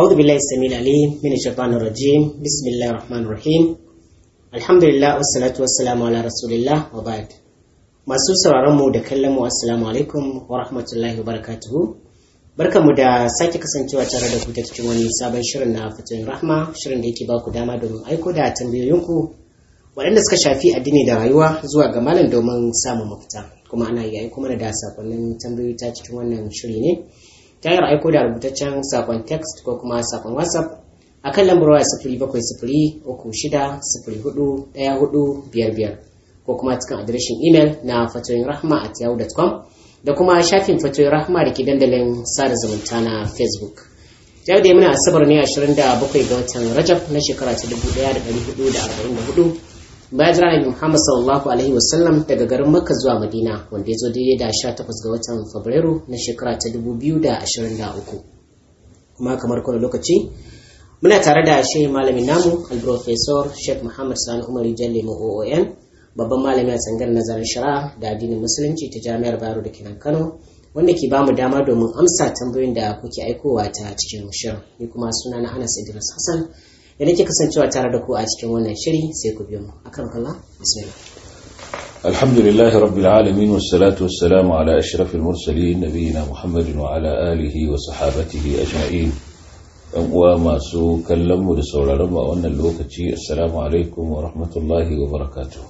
أعوذ بالله السميع العليم من الشيطان الرجيم بسم الله الرحمن الرحيم الحمد لله والصلاة والسلام على رسول الله وبعد masu sauraron mu da kallon mu assalamu alaikum wa rahmatullahi wa barakatuhu barkamu da sake kasancewa tare da ku ta cikin wani sabon shirin na fatoyin rahma shirin da yake ba ku dama domin aiko da tambayoyinku waɗanda suka shafi addini da rayuwa zuwa ga malam domin samun mafita kuma ana iya aiko mana da sakonnin tambayoyi ta cikin wannan shiri ne ta hanyar aiko da rubutaccen sakon text ko kuma sakon whatsapp a kan lambar waya sifiri bakwai sifiri uku shida sifiri hudu ɗaya hudu biyar biyar ko kuma cikin adireshin imel na fatoyin rahma at yahoo.com da kuma shafin fatoyin rahma da ke dandalin sada zumunta na facebook yau da muna asabar ne 27 ga watan rajab na shekara ta 1444 bayan jira nabi muhammad sallallahu alaihi wasallam daga garin makka zuwa madina wanda ya zo daidai da 18 ga watan fabrairu na shekara ta 2023 kuma kamar kowane lokaci muna tare da shehi malamin namu al-professor sheikh muhammad sani umar jalle oon babban malami a tsangar nazarin shari'a da addinin musulunci ta jami'ar bayero da kenan kano wanda ke bamu dama domin amsa tambayoyin da kuke aikowa ta cikin shirin ni kuma suna na anas idris hassan da nake kasancewa tare da ku a cikin wannan shiri sai ku biyo mu akan kalla bismillah الحمد لله رب العالمين والصلاة والسلام على أشرف المرسلين نبينا محمد وعلى آله وصحابته أجمعين وما سو كلموا لسولا رمى وأن اللوكتي السلام عليكم ورحمة الله وبركاته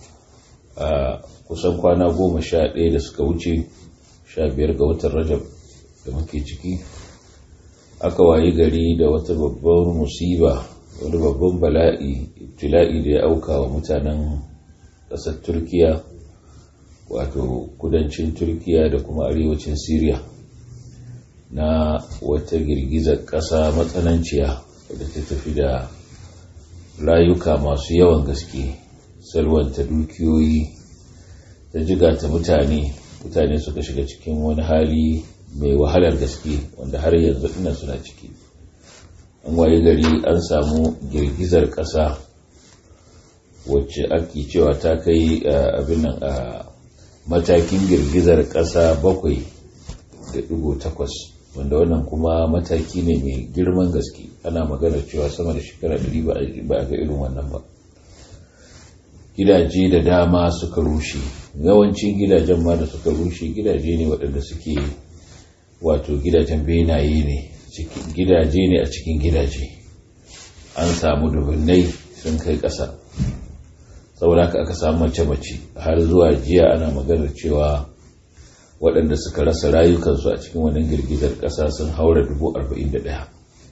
kusan kwana goma sha ɗaya da suka wuce sha biyar ga watan rajab da muke ciki aka wayi gari da wata babbar musiba wani babban bala'i ibtila'i da ya auka wa mutanen ƙasar turkiya wato kudancin turkiya da kuma arewacin syria na wata girgizar ƙasa matsananciya wadda ta tafi da rayuka masu yawan gaske salwanta dukiyoyi ta jigata mutane mutane suka shiga cikin wani hali mai wahalar gaske wanda har yanzu ina suna ciki an waye gari an samu girgizar ƙasa wacce ake cewa ta kai abin nan a matakin girgizar ƙasa bakwai da ɗigo takwas wanda wannan kuma mataki ne mai girman gaske ana magana cewa sama da shekara ɗari ba a ga irin wannan ba gidaje da dama suka rushe yawancin gidajen ma da suka rushe gidaje ne waɗanda suke wato gidajen benaye ne gidaje ne a cikin gidaje an samu dubunnai sun kai ƙasa saboda haka aka samu mace-mace har zuwa jiya ana maganar cewa waɗanda suka rasa rayukansu a cikin wannan girgizar ƙasa sun haura dubu arba'in da ɗaya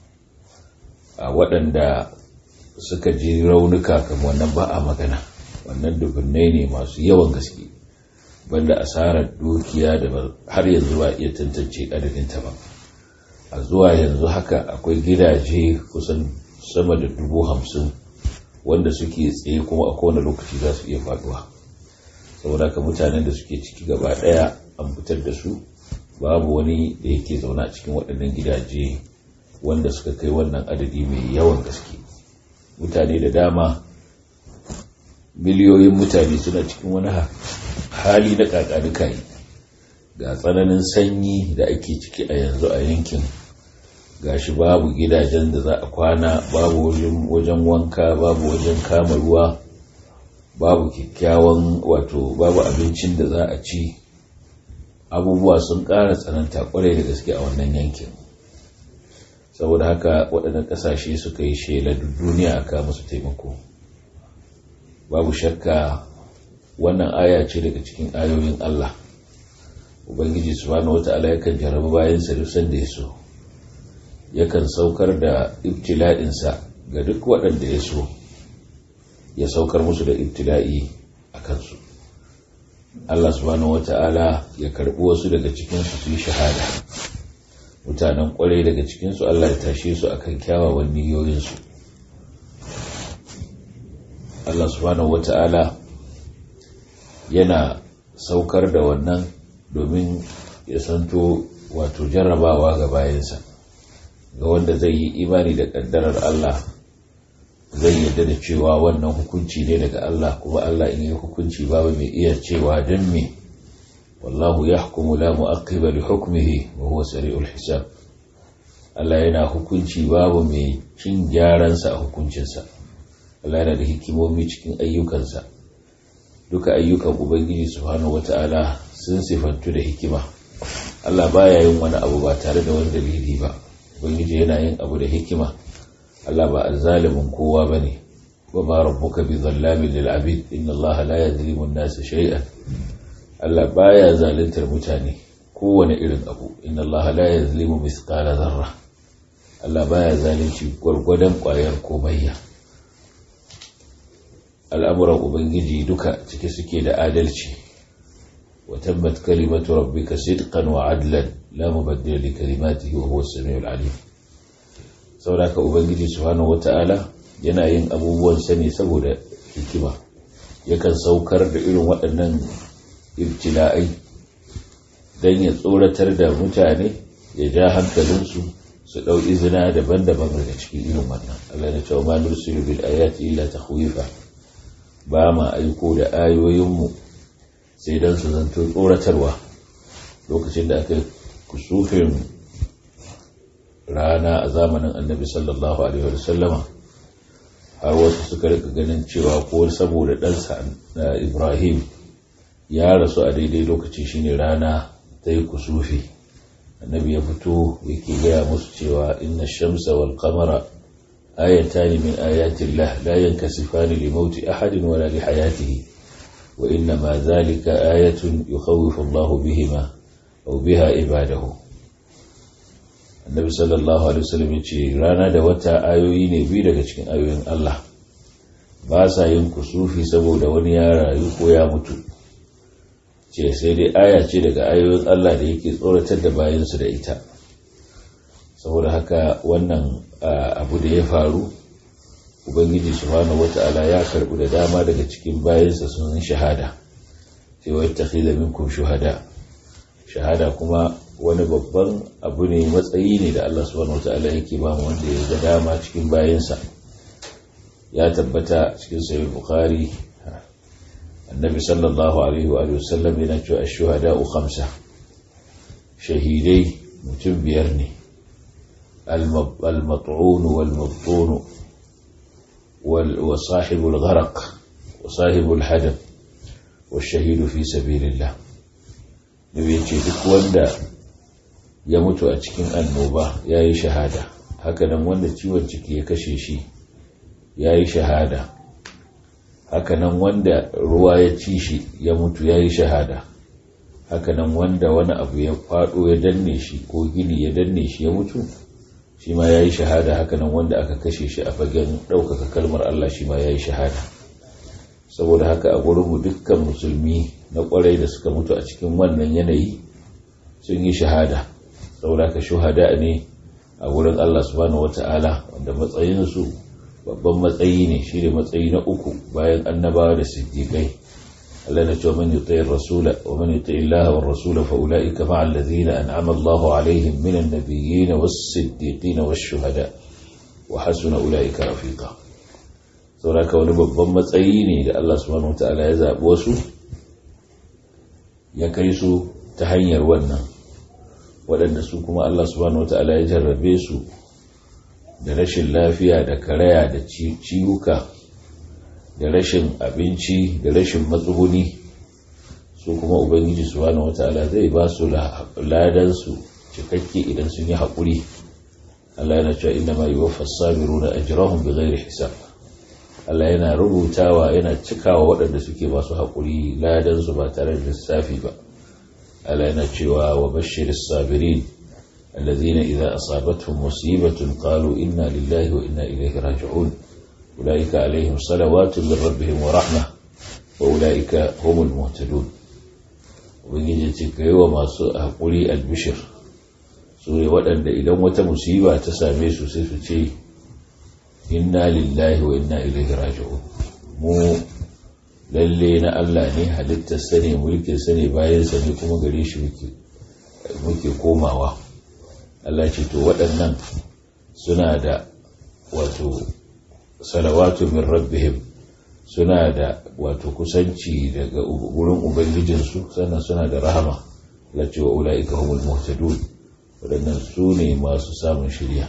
a waɗanda suka ji raunuka kamar wannan ba a magana wannan dubunnai ne masu yawan gaske banda asarar dukiya da har yanzu ba iya tantance adadinta ba a zuwa yanzu haka akwai gidaje kusan sama da dubu hamsin wanda suke tsaye kuma a kowane lokaci za su iya faduwa saboda haka mutanen da suke ciki gaba daya an fitar da su babu wani da yake zaune a cikin waɗannan gidaje wanda suka kai wannan adadi mai yawan gaske mutane da dama miliyoyin mutane suna cikin wani hali na kakanuka yi ga tsananin sanyi da ake ciki a yanzu a yankin gashi babu gidajen da za a kwana babu wajen wanka babu wajen kama ruwa babu kyakkyawan wato babu abincin da za a ci abubuwa sun ƙara tsananta kwarai da gaske a wannan yankin saboda haka waɗannan ƙasashe suka yi shela duniya aka musu taimako babu shakka wannan aya ce daga cikin ayoyin Allah ubangiji subhanahu wata'ala yakan jarabi bayan sa duk sanda ya so yakan saukar da ibtila'insa ga duk waɗanda ya so ya saukar musu da ibtila'i a kansu Allah subhanahu wata'ala ya karɓi wasu daga cikinsu su yi shahada mutanen ƙwarai daga cikinsu Allah ya tashe su akan kyawawan niyoyinsu Allah subhanahu wata'ala yana saukar da wannan domin ya santo wato jarrabawa ga bayansa ga wanda zai yi imani da ƙaddarar Allah zai yarda da cewa wannan hukunci ne daga Allah kuma Allah in yi hukunci babu mai iya cewa don me wallahu ya hukumu la mu'aqqiba li hukmihi wa huwa sari'ul hisab Allah yana hukunci babu mai cin gyaransa a hukuncinsa Allah yana da hikimomi cikin ayyukansa duka ayyukan ubangiji subhanahu wata'ala sun sifantu da hikima Allah baya yin wani abu ba tare da wani dalili ba ubangiji yana yin abu da hikima Allah ba azzalimin kowa bane wa ba rabbuka bi zallamin lil abid inna Allah la yadhlimu an-nasa shay'an Allah baya zaluntar mutane kowane irin abu inna Allah la yadhlimu mithqala dharra Allah baya zalunci gwargwadon kwayar komayya al'amuran ubangiji duka cike suke da adalci wa tabbat kalimatu rabbika sidqan wa adlan la mubaddila li kalimatihi wa huwa as-sami'ul 'alim saboda ubangiji subhanahu wata'ala yana yin abubuwan sani saboda hikima yakan saukar da irin waɗannan ibtila'ai don ya tsoratar da mutane ya ja hankalinsu su ɗau izina daban-daban daga cikin irin wannan Allah na cewa ma nursilu bil ayati illa takhwifa ba ma aiko da ayoyinmu sai don su zanto tsoratarwa lokacin da aka kusufin rana a zamanin annabi sallallahu alaihi wasallama har wasu suka rika ganin cewa ko saboda ɗansa na ibrahim ya rasu a daidai lokaci shine rana ta yi kusufi annabi ya fito yake gaya musu cewa inna shamsa wal qamara ayatani min ayatin lah la yankasifani li mauti ahadin wala li hayatihi wa inna ma zalika ayatun yukhawifu Allahu bihima aw biha ibadahu annabi sallallahu alaihi wasallam yace rana da wata ayoyi ne biyu daga cikin ayoyin Allah ba sa yin kusufi saboda wani ya rayu ko ya mutu ce sai dai aya ce daga ayoyin Allah da yake tsoratar da bayansu da ita saboda haka wannan abu da ya faru ubangiji subhanahu wata'ala ya karbu da dama daga cikin bayansa sun shahada sai wa yattakhidha minkum shuhada shahada kuma wani babban abu ne matsayi ne da Allah subhanahu wata'ala yake ba mu wanda ya ga dama cikin bayansa ya tabbata cikin sahih bukhari annabi sallallahu alaihi wa sallam yana cewa ash-shuhada'u khamsa shahidai mutum biyar ne al-mat'un wal-mabtun wa sahibul gharq wa sahibul hadab والشهيد في سبيل الله nabi yace duk wanda ya mutu a cikin annoba yayi shahada haka nan wanda ciwon ciki ya kashe shi yayi shahada hakanan wanda ruwa ya ci shi ya mutu ya yi shahada hakanan wanda wani abu ya faɗo ya danne shi ko gini ya danne shi ya mutu shi ma ya yi shahada hakanan wanda aka kashe shi a fagen ɗaukaka kalmar Allah shi ma ya yi shahada saboda haka a gurinmu dukkan musulmi na ƙwarai da suka mutu a cikin wannan yanayi sun yi shahada saboda haka shuhada ne a wurin Allah subhanahu wata'ala wanda matsayinsu babban matsayi ne shi ne matsayi na uku bayan annabawa da siddiƙai Allah na cewa man yuti rasula wa man yuti Allah wa rasula fa ulaika ma'a alladhina an'ama Allahu alaihim minan nabiyyin was-siddiqin wash-shuhada wa hasuna ulaika rafiqa saboda wani babban matsayi ne da Allah subhanahu wataala ya zabi wasu ya kai su ta hanyar wannan waɗanda su kuma Allah subhanahu wataala ya jarrabe su da rashin lafiya da karaya da ciwuka da rashin abinci da rashin matsuguni su kuma ubangiji subhanahu wataala zai ba su ladansu cikakke idan sun yi haƙuri Allah yana cewa inna ma yuwaffa as-sabiruna ajrahum bighairi hisab Allah yana rubutawa yana cikawa waɗanda suke masu haƙuri ladansu ba tare da lissafi ba Allah yana cewa wa bashiris sabirin الذين إذا أصابتهم مصيبة قالوا إنا لله وإنا إليه راجعون أولئك عليهم صلوات من ربهم ورحمة وأولئك هم المهتدون ubangiji ce ka yi wa masu haƙuri albishir su ne waɗanda idan wata musiba ta same su sai su ce inna lillahi wa inna ilaihi raji'un mu lalle na Allah ne halittar sane mulkin sane bayan sane kuma gare shi muke komawa Allah ce to waɗannan suna da wato salawatu min rabbihim suna da wato kusanci daga wurin ubangijinsu sannan suna da rahama la ce wa ula'ika humul muhtadun waɗannan su ne masu samun shirya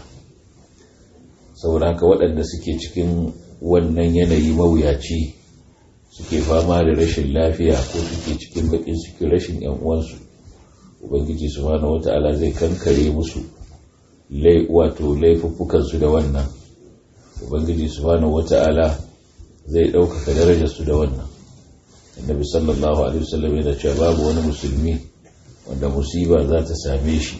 saboda haka waɗanda suke cikin wannan yanayi mawuyaci suke fama da rashin lafiya ko suke cikin bakin suke rashin yan uwansu ubangiji subhanahu wata'ala zai kankare musu wato laifuffukansu da wannan ubangiji subhanahu wata'ala zai ɗaukaka darajarsu da wannan annabi sallallahu alaihi wasallam yana cewa babu wani musulmi wanda musiba za ta same shi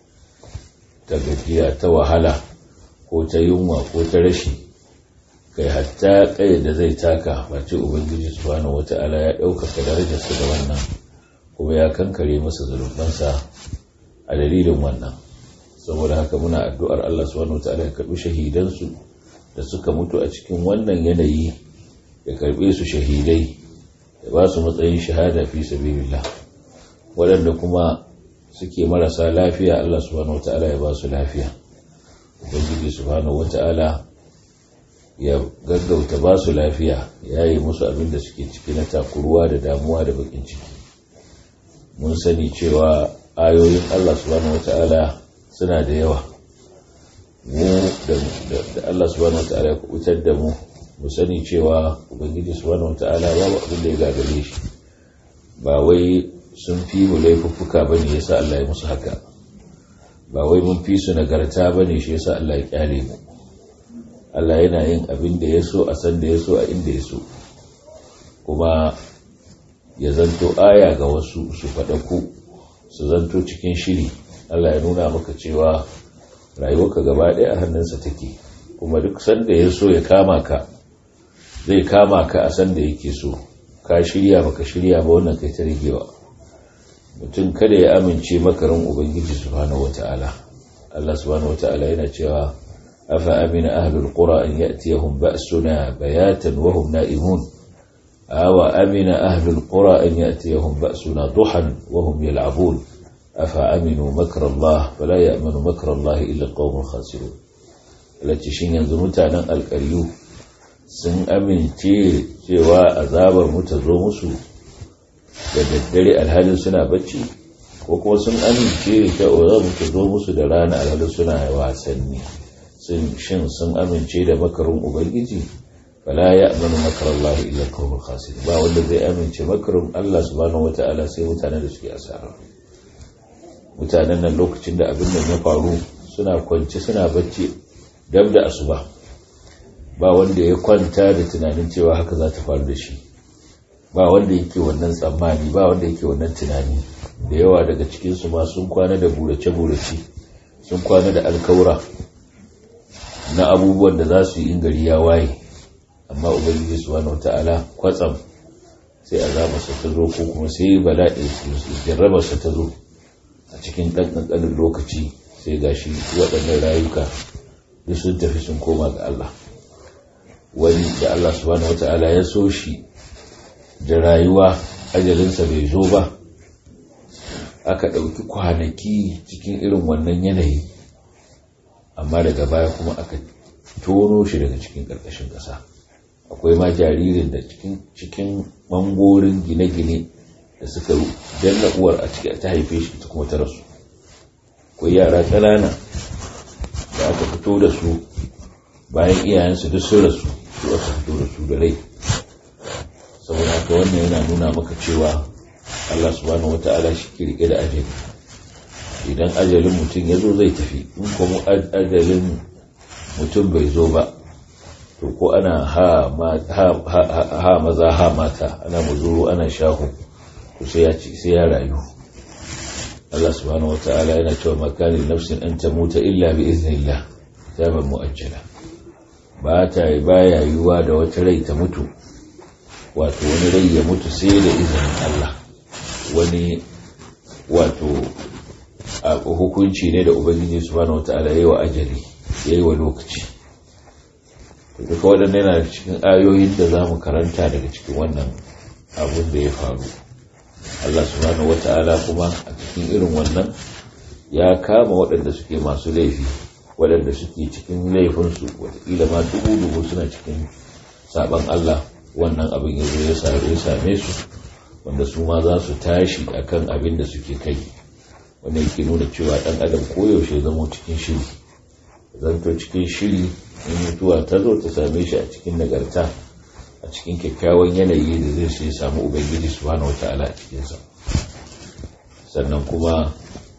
ta gajiya ta wahala ko ta yunwa ko ta rashi kai hatta kai da zai taka face ubangiji subhanahu wata'ala ya ɗaukaka darajarsa da wannan kuma ya kankare masa zulubansa a dalilin wannan saboda haka muna addu'ar Allah subhanahu wata'ala ya karbi shahidansu da suka mutu a cikin wannan yanayi ya karbe su shahidai ya ba su matsayin shahada fi sabilillah waɗanda kuma suke marasa lafiya Allah subhanahu wata'ala ya ba su lafiya ubangiji subhanahu wata'ala ya gaggauta ba su lafiya ya yi musu abin da suke ciki na takuruwa da damuwa da bakin ciki mun sani cewa ayoyin Allah subhanahu wata'ala suna da yawa mu da Allah subhanahu wata'ala ya kubutar da mu mu sani cewa ubangiji subhanahu wata'ala babu abin da ya gagare shi ba wai sun fi mu laifuffuka bane yasa Allah ya musu haka ba wai mun fi su nagarta bane shi yasa Allah ya kyale mu Allah yana yin abin da ya so a san da ya so a inda ya so kuma ya zanto aya ga wasu su faɗaku su zanto cikin shiri Allah ya nuna maka cewa rayuwarka gaba ɗaya a hannunsa take kuma duk sanda ya so ya kama ka zai kama ka a sanda yake so ka shirya baka shirya ba wannan kai ta rigewa mutum kada ya amince makarin ubangiji subhanahu wata'ala Allah subhanahu wata'ala yana cewa أفأمن أهل القرى أن يأتيهم بأسنا بياتا وهم نائمون أو أمن أهل القرى أن يأتيهم بأسنا ضحى وهم يلعبون أفأمنوا مكر الله فلا يأمن مكر الله إلا القوم الخاسرون التي شين ينزمتا نن القريو sun amince cewa azabar mu ta zo musu da daddare alhalin suna bacci ko kuma sun amince cewa azabar mu ta zo musu da rana alhalin suna wasanni shin sun amince da makarin ubangiji fala ya amanu makar Allah illa kawai khasir ba wanda zai amince makarin Allah subhanahu wata'ala sai mutanen da suke asara mutanen nan lokacin da abin nan ya faru suna kwance suna bacci dab da asuba ba wanda ya kwanta da tunanin cewa haka za ta faru da shi ba wanda yake wannan tsammani ba wanda yake wannan tunani da yawa daga cikinsu ma sun kwana da burace-burace sun kwana da alkaura na abubuwan da za su yi in gari ya waye amma ubangiji subhanahu wata'ala kwatsam sai azabarsa ta zo ko kuma sai bala'i jarrabarsa ta zo a cikin ɗan ƙanƙanin lokaci sai gashi waɗannan rayuka duk sun tafi sun koma ga Allah wani da Allah subhanahu wata'ala ya so shi da rayuwa ajalinsa bai zo ba aka ɗauki kwanaki cikin irin wannan yanayi amma daga baya kuma aka tono shi daga cikin ƙarƙashin ƙasa akwai ma jaririn da cikin cikin mangorin gine-gine da suka danna uwar a ciki ta haife shi ta kuma ta rasu akwai yara ƙanana da aka fito da su bayan iyayensu duk sun rasu su aka fito da su da rai saboda haka wannan yana nuna maka cewa Allah subhanahu wata'ala shi ke rike da ajali idan ajalin mutum ya zo zai tafi in kuma ajalin mutum bai zo ba to ko ana ha maza ha mata ana muzuru ana shahu to sai ya ci sai ya rayu Allah subhanahu wata'ala yana cewa makanin nafsin an ta muta illa bi iznillah kitaban mu'ajjala ba ta baya yiwuwa da wata rai ta mutu wato wani rai ya mutu sai da izinin Allah wani wato a hukunci ne da ubangiji subhanahu wata'ala yayi wa ajali yayi wa lokaci duka waɗannan yana cikin ayoyin da za mu karanta daga cikin wannan abun da ya faru Allah subhanahu wata'ala kuma a cikin irin wannan ya kama waɗanda suke masu laifi waɗanda suke cikin laifinsu watakila ma dubu-dubu suna cikin saban Allah wannan abin ya zo ya same su wanda su ma za su tashi akan abin da suke kai wanda yake nuna cewa ɗan adam koyaushe zama cikin shiri zanto cikin shiri in mutuwa ta zo ta same shi a cikin nagarta a cikin kyakkyawan yanayi da zai sai samu ubangiji subhanahu wata'ala a cikinsa sannan kuma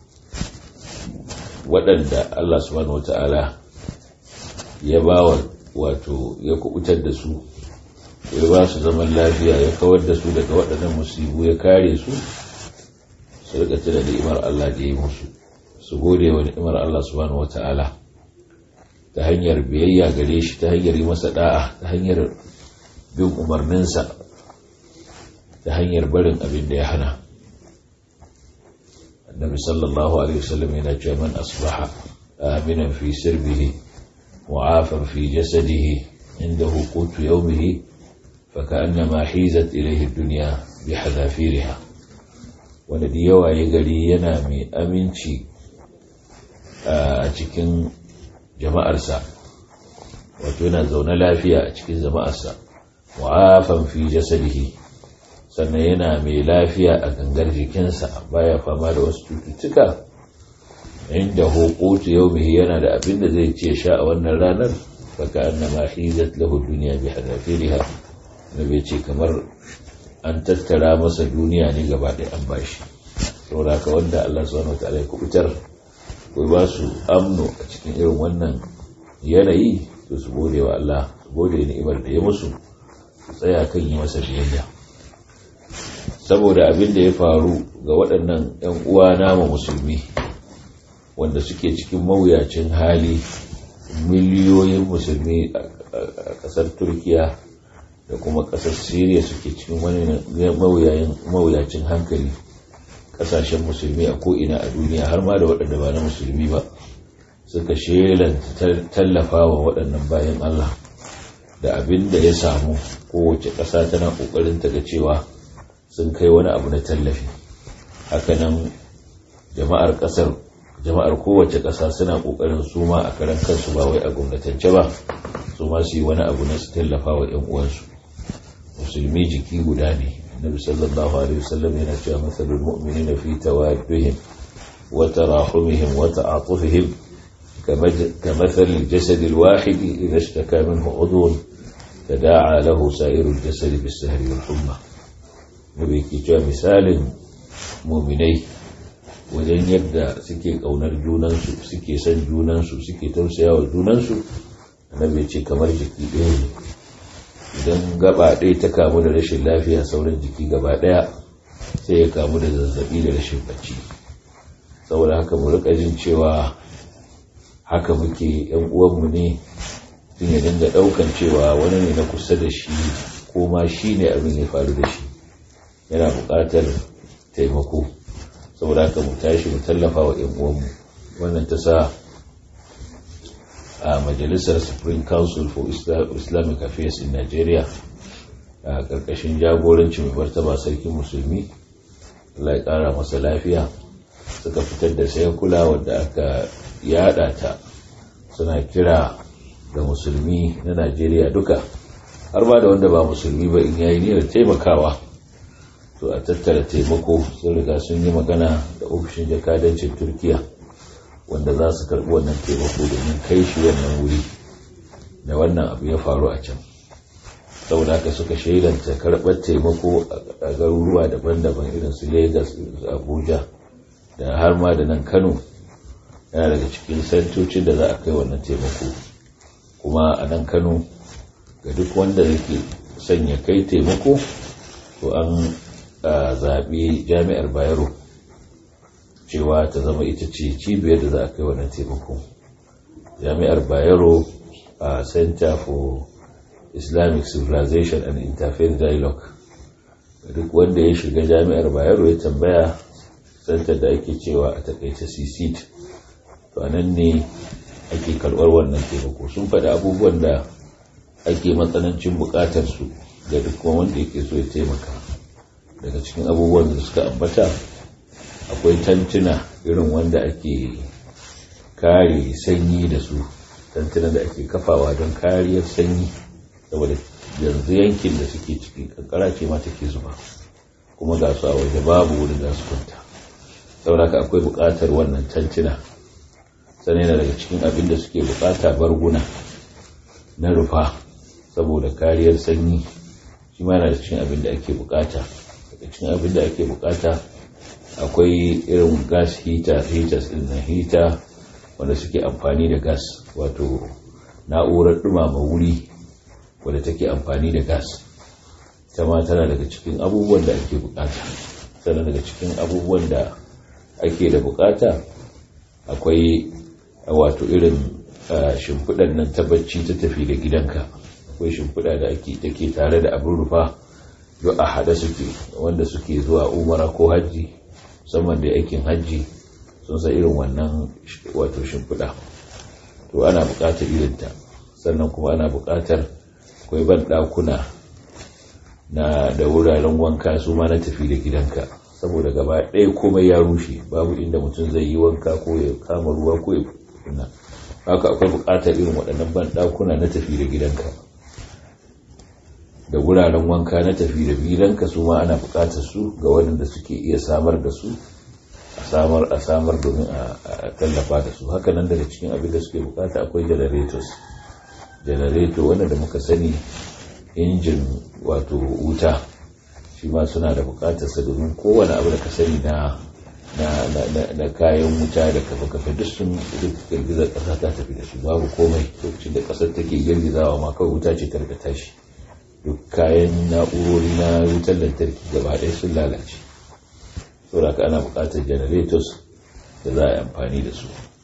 waɗanda Allah subhanahu wata'ala ya ba wato ya kubutar da su ya ba su zaman lafiya ya kawar da su daga waɗannan musibu ya kare su su rika tuna ni'imar Allah da ya yi musu su gode wa ni'imar Allah subhanahu wata'ala ta hanyar biyayya gare shi ta hanyar yi masa da'a ta hanyar bin umarninsa ta hanyar barin abin da ya hana annabi sallallahu alaihi wasallam yana cewa man asbaha aminan fi sirbihi mu'afan fi jasadihi indahu qutu yawmihi فكأنما حيزت إليه الدنيا بحذافيرها wanda da yawa ya gari yana mai aminci a cikin jama'arsa wato yana zaune lafiya a cikin jama'arsa wa'afan fi jasadihi sannan yana mai lafiya a gangar jikinsa baya fama da wasu cututtuka inda hukutu yau yana da abin da zai ce sha a wannan ranar faka annama hizat lahu duniya bi hadafiriha da bai ce kamar an tattara masa duniya ne gaba ɗaya an bashi saboda haka wanda Allah subhanahu wa ta'ala ya kubutar ko ba su amno a cikin irin wannan yanayi to su gode wa Allah su gode ni'imar da ya musu su tsaya kan yi masa biyayya saboda abin da ya faru ga waɗannan 'yan uwa nama musulmi wanda suke cikin mawuyacin hali miliyoyin musulmi a ƙasar turkiya da kuma ƙasar syria suke cikin wani mawuyacin hankali ƙasashen musulmi a ko'ina a duniya har ma da waɗanda ba na musulmi ba suka shelanta tallafa wa waɗannan bayan allah da abin da ya samu kowace ƙasa tana ƙoƙarin ta ga cewa sun kai wani abu na tallafi hakanan jama'ar ƙasar jama'ar kowace ƙasa suna ƙoƙarin su ma a karan kansu ba wai a gwamnatance ba su ma su yi wani abu na su tallafa wa 'yan uwansu musulmi jiki guda ne nabi sallallahu alaihi wasallam yana cewa masalul mu'minina fi tawaddihim wa tarahumihim wa ta'atufihim كمثل الجسد الواحد إذا اشتكى منه عضو تداعى له سائر الجسد بالسهر والحمى نبي كي مثال مؤمني wajen yadda suke ƙaunar junansu suke son junansu suke tausaya wa junansu annabi ce kamar jiki ɗaya ne idan gaba ɗaya ta kamu da rashin lafiya sauran jiki gaba ɗaya sai ya kamu da zazzabi da rashin bacci saboda haka mu rika jin cewa haka muke yan uwanmu ne tun ya dinga ɗaukan cewa wani ne na kusa da shi ko ma shi ne abin ya faru da shi yana buƙatar taimako saboda haka mu tashi mu tallafa wa ‘yan uwanmu wannan ta sa a majalisar supreme council for islamic affairs in nigeria a ƙarƙashin jagoranci mai martaba sarkin musulmi Allah ya ƙara masa lafiya suka fitar da sai kula wadda aka yada ta suna kira ga musulmi na najeriya duka har ba da wanda ba musulmi ba in yayi niyyar taimakawa to a tattara taimako sun riga sun yi magana da ofishin jakadancin turkiya wanda za su karbi wannan taimako domin kai shi wannan wuri da wannan abu ya faru a can saboda haka suka shaidanta karɓar taimako a garuruwa daban-daban irin su lagos abuja da har ma da nan kano yana daga cikin santocin da za a kai wannan taimako kuma a nan kano ga duk wanda yake sanya kai taimako to an zaɓi jami'ar bayero cewa ta zama ita ce cibiyar da za a kai wannan taimako jami'ar bayero a center for islamic civilization and interfaith dialogue duk wanda ya shiga jami'ar bayero ya tambaya center da ake cewa a takaice cct to anan ne ake karɓar wannan taimako sun faɗi abubuwan da ake matsanancin buƙatar su ga duk wanda yake so ya taimaka daga cikin abubuwan da suka ambata akwai tantuna irin wanda ake kare sanyi da su tantuna da ake kafawa don kariyar sanyi saboda yanzu yankin da suke ciki kankara ce ma take zuba kuma ga su a waje babu wurin da su kwanta sauraka akwai buƙatar wannan tantuna sannan yana daga cikin abin da suke buƙata barguna na rufa saboda kariyar sanyi shi ma yana da cikin abin da ake buƙata daga cikin abin da ake buƙata akwai irin gas heater heaters din na heater wanda suke amfani da gas wato na'urar dumama wuri wadda take amfani da gas ta ma tana daga cikin abubuwan da ake bukata tana daga cikin abubuwan da ake da bukata akwai wato irin shimfiɗar nan ta bacci ta tafi da gidanka akwai shimfiɗa da ake take tare da abin rufa duk a haɗe suke wanda suke zuwa umara ko hajji musamman da aikin hajji sun sa irin wannan wato shimfiɗa to ana buƙatar irinta sannan kuma ana buƙatar akwai ban ɗakuna na da wuraren wanka su ma na tafi da gidanka saboda gaba ɗaya komai ya rushe babu inda mutum zai yi wanka ko ya kama ruwa ko ya kuna haka akwai buƙatar irin waɗannan ban ɗakuna na tafi da gidanka da wuraren wanka na tafi da gidanka su ma ana buƙatar su ga waɗanda suke iya samar da su a samar a samar domin a tallafa da su haka nan daga cikin abin da suke bukata akwai generators generator wanda da muka sani injin wato wuta shi ma suna da bukatar sa domin kowane abu da ka sani na na kayan wuta da kafa kafa duk sun girgizar kasa ta tafi da su babu komai lokacin da kasar take girgizawa ma kawai wuta ce ta tashi duk kayan na'urori na wutar lantarki gaba ɗaya sun lalace saboda ka ana bukatar generators da za a yi amfani da su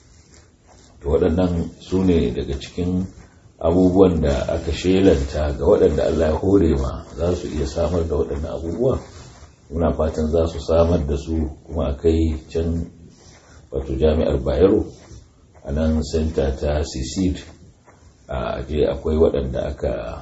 to waɗannan su ne daga cikin abubuwan da aka shelanta ga waɗanda Allah ya hore ma za su iya samar da waɗannan abubuwa muna fatan za su samar da su kuma a kai can wato jami'ar bayero a nan senta ta cecid a je akwai waɗanda aka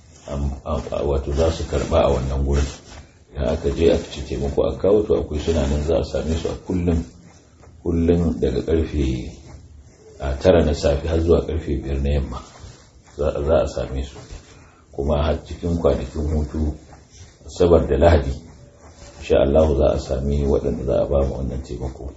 wato za su karɓa a wannan wurin idan aka je aka ce taimako a kawo to akwai suna nan za a same su a kullum kullum daga karfe a tara na safe har zuwa karfe biyar na yamma za a same su kuma har cikin kwanakin hutu sabar da lahadi insha Allah za a sami waɗanda za a ba mu wannan taimako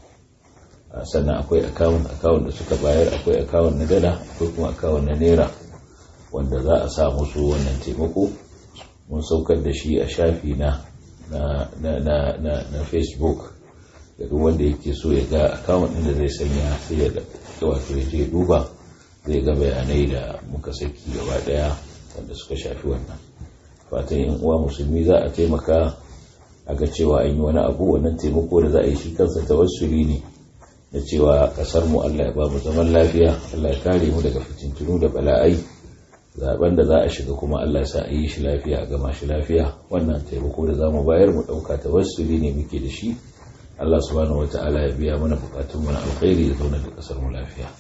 sannan akwai akawun akawun da suka bayar akwai akawun na dala akwai kuma akawun na naira wanda za a sa musu wannan taimako mun saukar da shi a shafi na na, na, na, na, na facebook da duk wanda yake so ya ga akawun ɗin da zai sanya sai ya wato ya je duba zai ga bayanai da muka saki gaba daya wanda suka shafi wannan fatan yan uwa musulmi za a taimaka a ga cewa an yi wani abu wannan taimako da za a yi shi kansa tawassuli ne da cewa kasar mu Allah ya ba mu zaman lafiya Allah ya kare mu daga fitintunu da bala'ai zaben da za a shiga kuma Allah ya sa a yi shi lafiya a gama shi lafiya wannan taimako da zamu bayar mu dauka tawassuli ne muke da shi Allah subhanahu wataala ya biya mana bukatun mu na alkhairi ya zauna da kasar mu lafiya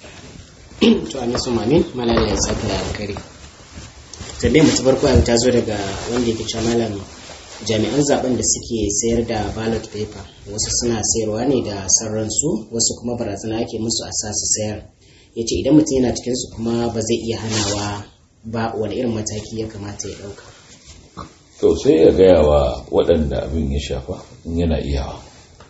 to amin su mamin malala ya saka da alkhairi tambayar mu ta farko yau ta zo daga wanda yake cewa malam jami'an zaben da suke sayar da ballot paper wasu suna sayarwa ne da sarransu wasu kuma barazana ake musu a sa su sayar ya ce idan mutum yana cikinsu kuma ba zai iya hanawa ba wani irin mataki ya kamata ya ɗauka to sai ya gaya wa waɗanda abin ya shafa in yana iyawa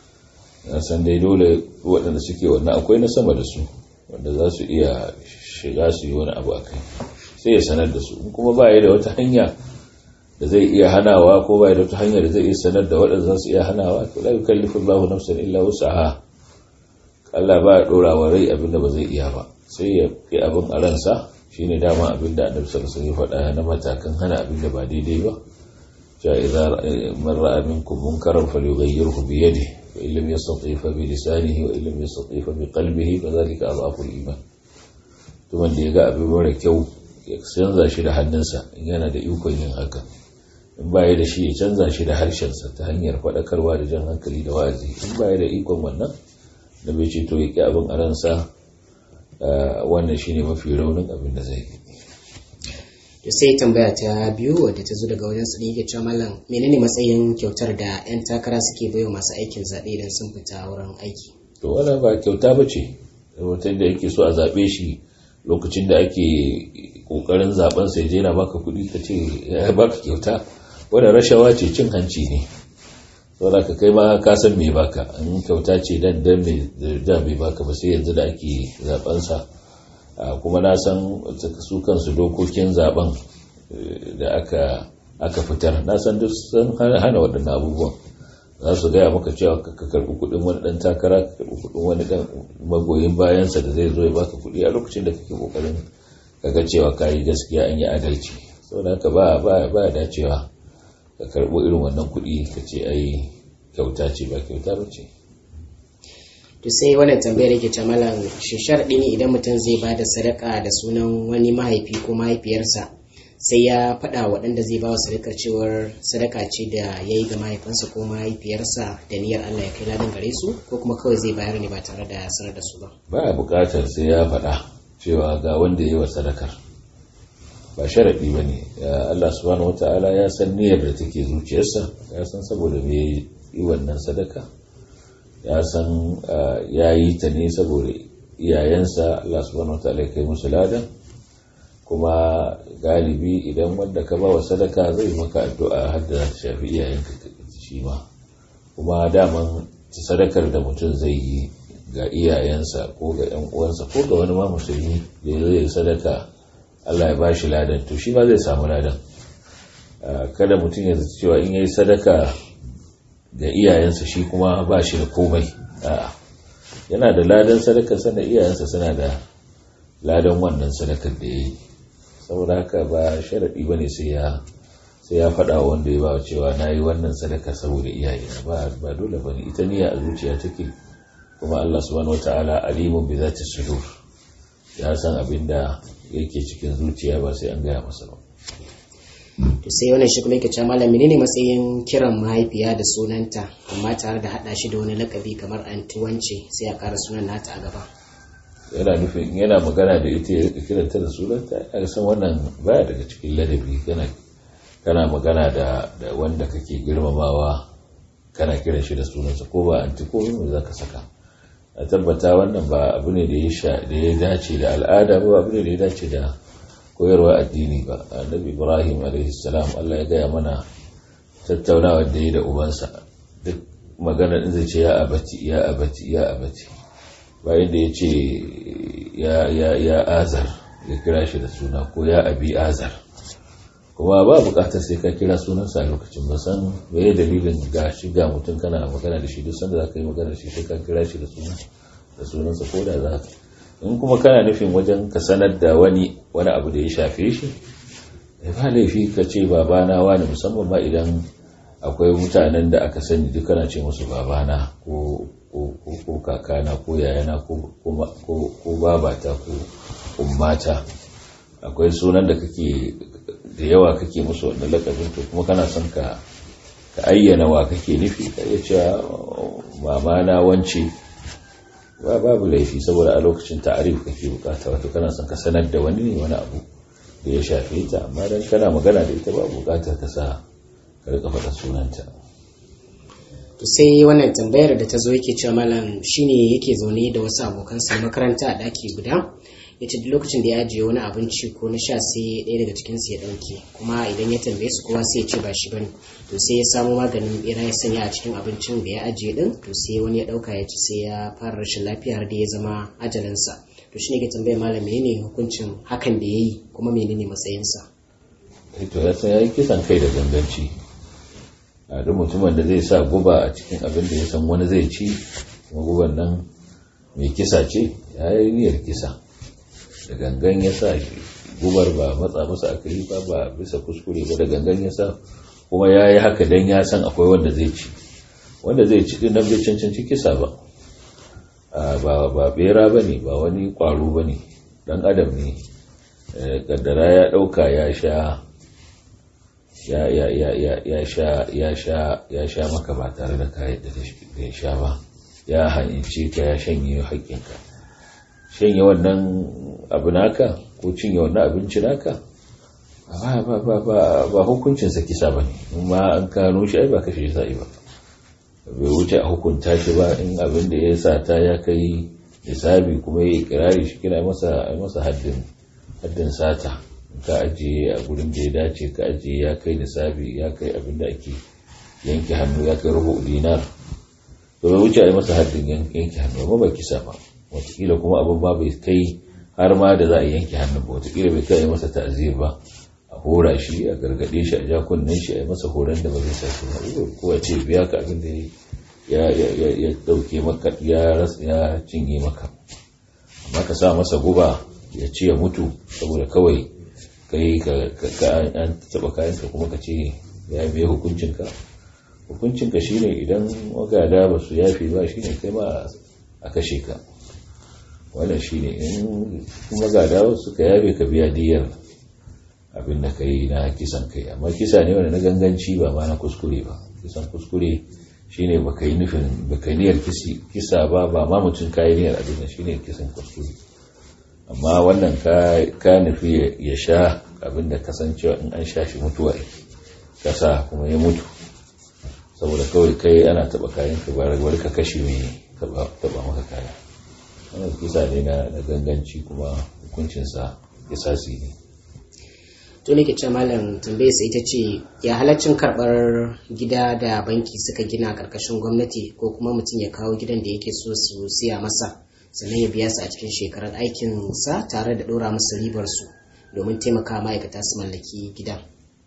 na san dai dole waɗanda suke wannan akwai na sama da su wanda za su iya shiga su yi wani abu a kai sai ya sanar da su kuma ba ya da wata hanya da zai iya hanawa ko ba ya da wata hanya da zai iya sanar da waɗanda za su iya hanawa to la yukallifu Allahu nafsan illa wus'aha Allah ba ya dora wa rai abin da ba zai iya ba sai ya yi abin a ransa shine dama abin da Annabi sallallahu alaihi wasallam ya faɗa na matakan hana abin da ba daidai ba ja idza man ra'a minkum munkaran falyughayyirhu bi yadihi wa illam yastati fa bi lisanihi wa illam yastati fa bi qalbihi kadhalika adhafu al-iman to wanda ya ga abin mara kyau ya canza shi da hannunsa in yana da ikon yin haka in baya da shi ya canza shi da harshensa ta hanyar faɗakarwa da jan hankali da wa'azi in baya da ikon wannan da bai ce to ya ƙi abin a ransa wannan shine mafi raunin abin da zai yi to sai tambaya ta biyu wadda ta zo daga wajen su yake cewa mallam menene matsayin kyautar da 'yan takara suke baiwa masu aikin zaɓe idan sun fita wurin aiki to wannan ba kyauta ba ce wata da yake so a zaɓe shi lokacin da ake ƙoƙarin zaɓen sai je na baka kuɗi ka ce ya baka kyauta wadda rashawa ce cin hanci ne saboda ka kai ma ka san me baka in kyauta ce dan dan me da me baka ba sai yanzu da ake zaben sa kuma na san su kansu dokokin zaben da aka aka fitar na san duk sun hana waɗannan abubuwan za su gaya maka cewa ka karɓi kuɗin wani ɗan takara ka karɓi kuɗin wani ɗan magoyin bayansa da zai zo ya baka kuɗi a lokacin da kake ƙoƙarin kaga cewa ka yi gaskiya an yi adalci saboda haka ba ba ba dacewa ka karɓo irin wannan kuɗi ka ce ai kyauta ce ba kyauta ba ce to sai wannan tambayar yake ce malam shi sharɗi ne idan mutum zai ba da sadaka da sunan wani mahaifi ko mahaifiyarsa sai ya faɗa waɗanda zai ba wa sadakar cewar sadaka ce da ya yi ga mahaifinsa ko mahaifiyarsa da niyyar Allah ya kai ladan gare su ko kuma kawai zai bayar ne ba tare da sanar da su ba ba a buƙatar sai ya faɗa cewa ga wanda ya yi wa sadakar ba sharaɗi ba ne Allah subhanahu wata'ala ya san niyyar da take zuciyarsa ya san saboda me yi wannan sadaka ya san ya yi ta ne saboda iyayensa Allah subhanahu wata'ala ya kai musu ladan kuma galibi idan wanda ka ba wa sadaka zai maka addu'a har da shafi iyayenka shi ma kuma daman sadakar da mutum zai yi ga iyayensa ko ga yan uwansa ko ga wani ma musulmi da ya zai sadaka Allah ya ba shi ladan to shi ma zai samu ladan kada mutum ya zai cewa in yayi sadaka ga iyayensa shi kuma ba shi da komai a'a yana da ladan sadakar sana iyayensa suna da ladan wannan sadakar da ya yi saboda haka ba sharaɗi ba ne sai ya faɗa wanda ya ba cewa na yi wannan sadaka saboda iyaye ba dole ba ne ita niyya a zuciya take kuma Allah subhanahu wata'ala alimun bi zati sudur ya san abin da yake cikin zuciya ba sai an gaya masa ba to sai wannan shi kuma yake cewa malam menene matsayin kiran mahaifiya da sunanta amma tare da hada shi da wani lakabi kamar anti wance sai a ƙara sunan nata a gaba yana nufin yana magana da ita ya kiranta da sunanta a san wannan baya daga cikin ladabi kana kana magana da da wanda kake girmamawa kana kiran shi da sunansa ko ba anti ko me zaka saka a tabbata wannan ba abu ne da ya sha da ya dace da al'ada ba abu ne da ya dace da koyarwa addini ba annabi ibrahim alaihi salam Allah ya gaya mana tattaunawa da ya da ubansa duk magana din zai ce ya abati ya abati ya abati bayan da ya ce ya azar ya kira shi da suna ko ya abi azar kuma ba bukatar sai ka kira sunansa a lokacin ba san me dalilin ga shi ga mutum kana magana da shi duk sanda za ka yi magana da shi sai ka kira shi da sunansa ko da za ka in kuma kana nufin wajen ka sanar da wani wani abu da ya shafe shi ba laifi ka ce babana wani musamman ma idan akwai mutanen da aka sani duk kana ce musu babana ko ko kakana ko yayana ko babata ko ummata akwai sunan da kake da yawa kake musu wanda lakabin to kuma kana son ka ka ayyana wa kake nufi ka iya cewa mama na wance ba babu laifi saboda a lokacin ta'arif kake bukata wato kana son ka sanar da wani ne wani abu da ya shafe ta amma dan kana magana da ita ba bukatar ka sa ka rika faɗa sunanta to sai wannan tambayar da ta zo yake cewa malam shine yake zaune da wasu abokansa makaranta a ɗaki guda ya ce duk lokacin da ya ajiye wani abinci ko na sha sai ɗaya daga cikinsu ya ɗauke kuma idan ya tambaye su kowa sai ya ce ba shi bane to sai ya samo maganin bera ya sanya a cikin abincin da ya ajiye din to sai wani ya ɗauka ya ci sai ya fara rashin lafiya har da ya zama ajalinsa to shine ke tambayar malam menene hukuncin hakan da ya yi kuma menene matsayinsa to ya san ya yi kisan kai da ganganci a duk mutumin da zai sa guba a cikin abin da ya san wani zai ci kuma guban nan mai kisa ce ya yi niyyar kisa da gangan ya sa gubar ba matsa masa aka yi ba ba bisa kuskure ba da gangan ya sa kuma ya yi haka don ya san akwai wanda zai ci wanda zai ci din nan bai cancanci kisa ba ba bera ba ne ba wani kwaro ba ne dan adam ne kaddara ya dauka ya sha ya sha maka ba tare da kayan da ya sha ba ya hanyance ka ya shanye haƙƙinka shanye wannan abu naka ko cinye wannan abinci naka ba hukuncinsa kisa ba ne ma an kano shi ai ba kashe shi sa'i ba bai wuce a hukunta shi ba in abin da ya sata ya kai nisabi kuma ya kirari shi kira masa haddin sata ka ajiye a gurin da ya dace ka ajiye ya kai nisabi ya kai abin da ake yanke hannu ya kai rubu dinar to bai wuce a yi masa haddin yanke hannu ba bai kisa ba watakila kuma abin ba bai kai har ma da za a yanke hannu ba watakila bai kai masa ta'azir ba a hora shi a gargade shi a ja kunnen shi a yi masa horon da ba zai sake ba ko a ce biya ka abin da ya ya dauke maka ya ya cinye maka amma ka sa masa guba ya ci ya mutu saboda kawai kai ka an taba kayan ka kuma ka ce ya biya hukuncinka hukuncinka shine idan magada ba su yafi ba shine kai ma a kashe ka wannan shine in magada suka yafe ka biya diyar abin da kai na kisan kai amma kisa ne wanda na ganganci ba ma na kuskure ba kisan kuskure shine baka yi nufin baka niyyar kisa ba ba ma mutum kayi niyyar abin da shine kisan kuskure amma wannan ka nufi ya sha abin da kasancewa in an sha shi mutuwa kasa kuma ya mutu saboda kawai kai ana taba kayan ka bari ka kashe mai taba maka kaya wannan kisa ne na ganganci kuma hukuncinsa kisasi ne to ne ke ce malam tambaye sai ita ce ya halaccin karbar gida da banki suka gina karkashin gwamnati ko kuma mutum ya kawo gidan da yake so su siya masa sannan ya biya su a cikin shekarar aikinsa tare da ɗora musu ribar su domin taimaka ma'aikata su mallaki gidan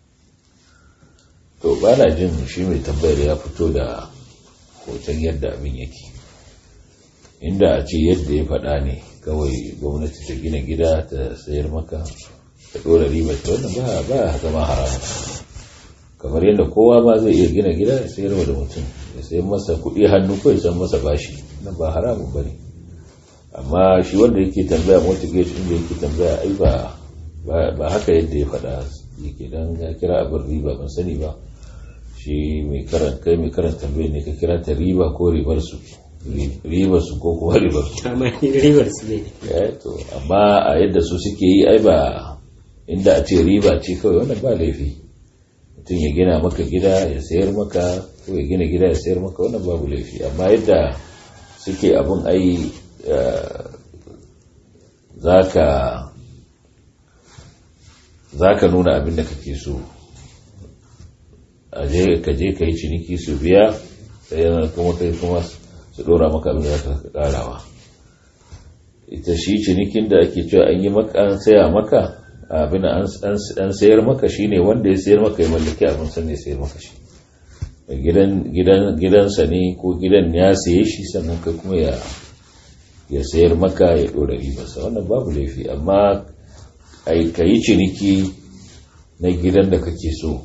to ba na jin shi mai tambayar ya fito da hoton yadda abin yake inda a ce yadda ya faɗa ne kawai gwamnati ta gina gida ta sayar maka ta ɗora ribar ta wannan ba ba zama haram kamar yadda kowa ma zai iya gina gida ya sayar da mutum ya sayar masa kuɗi hannu ko ya san masa bashi nan ba haramun ba ne amma shi wanda yake tambaya mortgage inda yake tambaya ai ba ba haka yadda ya faɗa yake dan ya kira abin riba ban sani ba shi mai karanta kai mai karanta tambaye ne ka kira ta riba ko ribar su ribar su ko kuma ribar su amma ribar su ne to amma a yadda su suke yi ai ba inda a ce riba ce kawai wannan ba laifi mutum ya gina maka gida ya sayar maka ko ya gina gida ya sayar maka wannan babu laifi amma yadda suke abin ai za ka nuna abin da kake so ka je ka yi ciniki su biya sai yana kuma kai kuma su dora maka abin da ka karawa ita shi cinikin da ake cewa an yi maka an saya maka abin an sayar maka shine wanda ya sayar maka ya mallaki abin san ya sayar maka shi gidansa ne ko gidan ya saye shi sannan kai kuma ya ya sayar maka ya dora ribarsa wannan babu laifi amma ka yi ciniki na gidan da kake so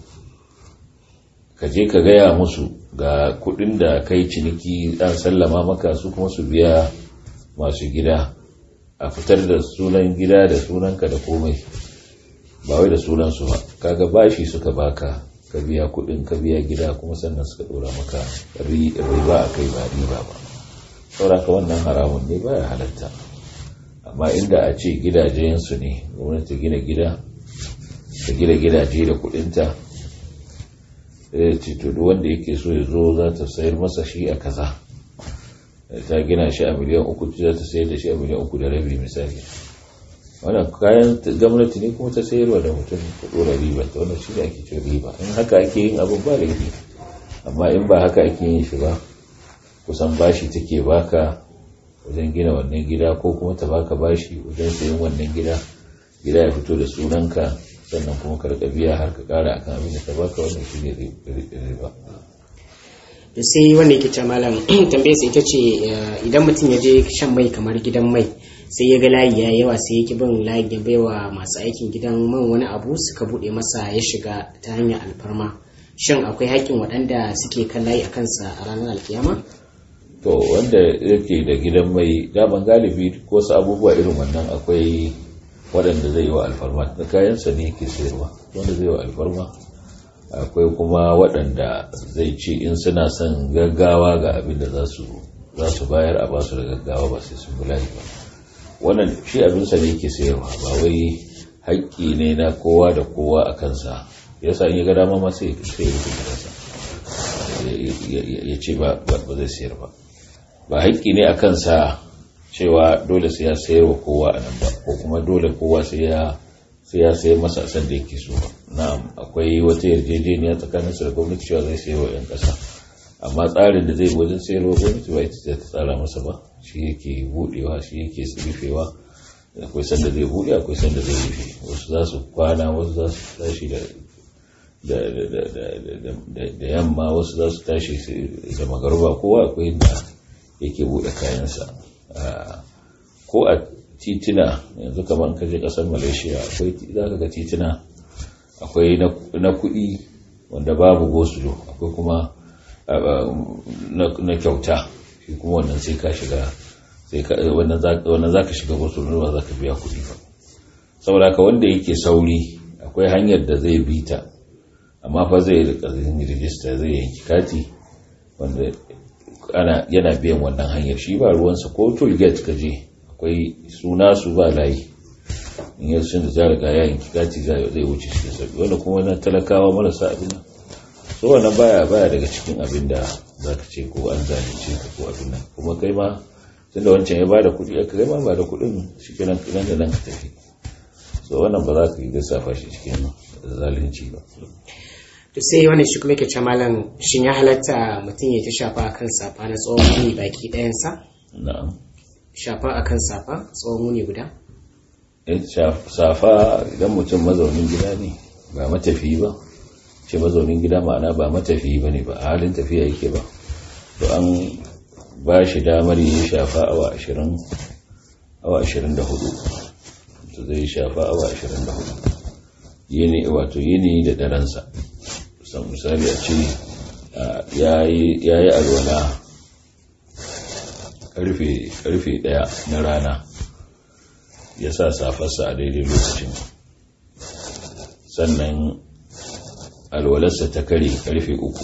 ka je ka gaya musu ga kudin da kai ciniki an sallama maka su kuma su biya masu gida a fitar da sunan gida da sunanka da komai ba wai da sunansu ba kaga bashi suka baka ka biya kudin ka biya gida kuma sannan suka dora maka riba a kai ba riba ba sauraka wannan haramun ne baya halatta amma inda a ce gidajensu ne gwamnati gina gida ta gina gidaje da kudinta sai ce to duk wanda yake so ya zo za ta sayar masa shi a kaza ta gina shi a miliyan uku za ta sayar da shi a miliyan uku da rabi misali wannan kayan gwamnati ne kuma ta sayarwa da mutum ta dora riba ta wannan shi ne ake cin riba in haka ake yin abin ba laifi amma in ba haka ake yin shi ba kusan bashi take baka wajen gina wannan gida ko kuma ta baka bashi wajen sayan wannan gida gida ya fito da sunanka sannan kuma ka rika biya har ka kara akan abin da ta baka wannan shi ne riba to sai wanda yake ce malam tambayar sai ita ce idan mutum ya je shan mai kamar gidan mai sai ya ga layi ya yawa sai ya ki bin layin ya baiwa masu aikin gidan man wani abu suka bude masa ya shiga ta hanyar alfarma shin akwai haƙƙin waɗanda suke kan layi a kansa a ranar alkiyama to wanda yake da gidan mai daman galibi ko wasu abubuwa irin wannan akwai waɗanda zai yi wa alfarma da kayansa ne yake sayarwa wanda zai wa alfarma akwai kuma waɗanda zai ce in suna son gaggawa ga abin da za su bayar a basu da gaggawa ba sai sun bulayi ba wannan shi abinsa ne yake sayarwa ba wai haƙƙi ne na kowa da kowa a kansa yasa in ya ga dama ma sai ya rufe gidansa ya ce ba zai sayar ba ba haƙƙi ne a kansa cewa dole sai ya sayar wa kowa a nan ba ko kuma dole kowa sai ya sai ya sayi masa a sanda yake so ba na'am akwai wata yarjejeniya tsakanin su da gwamnati cewa zai sayi wa 'yan ƙasa amma tsarin da zai wajen sayarwa gwamnati ba ita ta tsara masa ba shi yake budewa shi yake rufewa akwai sanda zai bude akwai sanda zai rufe wasu za su kwana wasu za su tashi da da yamma wasu za su tashi da magaruba kowa akwai da yake bude kayansa ko a titina yanzu kamar kaje kasar malaysia akwai za ka ga titina akwai na kudi wanda babu gosulo akwai kuma na kyauta shi kuma wannan sai ka shiga wannan za ka shiga gosulo ba za ka biya kudi ba saboda ka wanda yake sauri akwai hanyar da zai bi ta amma fa zai rika rijista zai yanki kati wanda ana yana biyan wannan hanyar shi ba ruwansa ko tool gate ka je akwai suna su ba layi in yi sun da za riga ya yanki kati zai wuce shi da sauki wanda kuma na talakawa marasa abin nan so wannan baya baya daga cikin abin da za ka ce ko an zalunce ka ko abin nan kuma kai ma tunda wancan ya bada kuɗi aka kai ma ba da kuɗin shi kenan nan da nan ka tafi so wannan ba za ka yi lissafa shi cikin zalunci ba to sai wani shi kuma yake ce malam shin ya halatta mutum ya ta shafa akan safa na tsawon muni baki ɗayansa na'am shafa akan safa tsawon muni guda safa idan mutum mazaunin gida ne ba matafiyi ba ce mazaunin gida ma'ana ba matafiyi ba ne ba a halin tafiya yake ba to an ba shi damar yi shafa awa ashirin awa ashirin da hudu to zai shafa awa ashirin da hudu yini wato yini da daransa san misali a ce ya yi alwala karfe daya na rana ya sa safarsa a daidai lokacin sannan alwalarsa ta kare karfe uku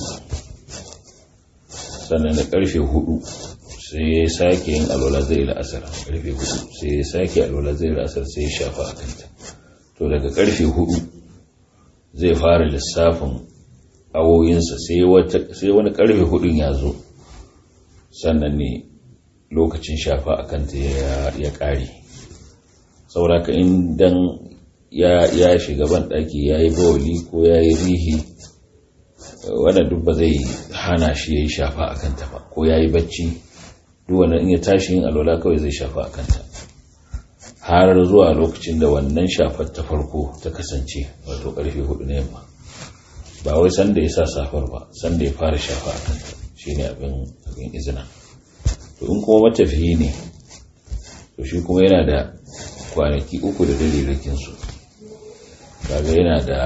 sannan da karfe hudu sai ya sake yin alwala zai la'asar karfe hudu sai ya sake alwala zai la'asar sai ya shafa a kanta to daga karfe hudu zai fara lissafin awoyinsa sai wani karfe hudun ya zo sannan ne lokacin shafa a kanta ya kare sauraka indan ya shiga ban daki ya yi bawali ko ya yi rihi wadda duk ba zai hana shi ya yi shafa a kanta ba ko ya yi bacci duk wannan in ya tashi yin alwala kawai zai shafa a kanta har zuwa lokacin da wannan shafar ta farko ta kasance wato karfe hudu na yamma ba wai sanda ya sa safar ba sanda ya fara shafa a kanta shine abin abin izina to in kuma matafiyi ne to shi kuma yana da kwanaki uku da dalilikin su kaga yana da